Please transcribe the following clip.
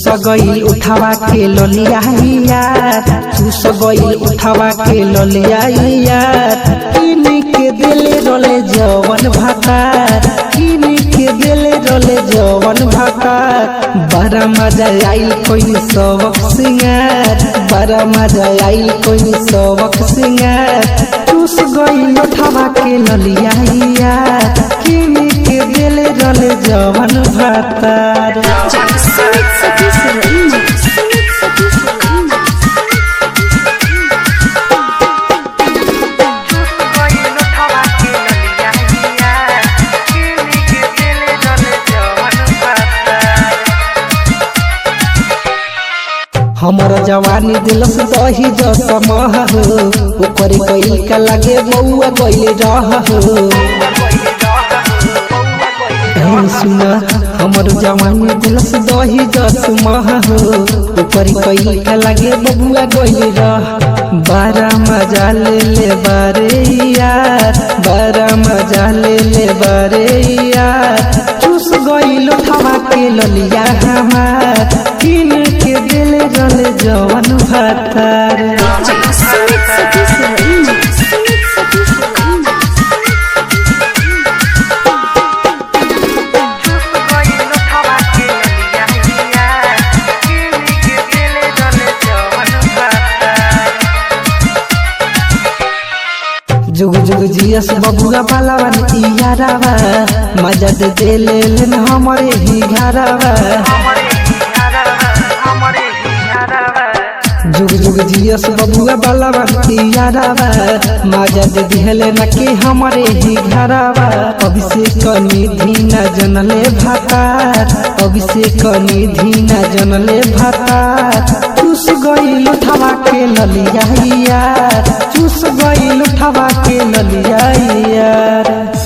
गईल उठावा के ललिया यार चूस गईल उठावा के ललिया यार किन के दिले रोले जवन भातार किन के दिले रोले जवन भातार बड़ा मजा आइल कोई सबक सिंगार बड़ा मजा आइल कोई सबक सिंगार चूस गईल उठावा के ललिया यार किन के दिले रोले जवन भातार Sumit Satish Remix. Sumit Satish Remix. हमर जवानी दिलस दही जस मह हो ओकर कइल का लागे बउआ गइल रह हो ए सुन हमर जवानी दिलस दही जस मह हो ओकर कइल का लागे बबुआ गइल रह बारा मजा ले ले बारे यार बारा मजा ले ले बारे यार चूस गइल उठावा के ललिया हमार किन के दिल जल जवन भातार Sumit Satish Remix. Sumit Satish Remix. जुग जुग जियस बबुआ पालावन इयारावा मजा दे दे ले लेन हमरे ही घरावा जुग जुग जियस बबुआ पालावन इयारावा मजा दे दिहले न के हमरे ही घरावा अभिषेक निधि न जनले भातार अभिषेक निधि न जनले भातार चूस गईल उठावा के ललिया यार चूस गईल उठावा के ललिया यार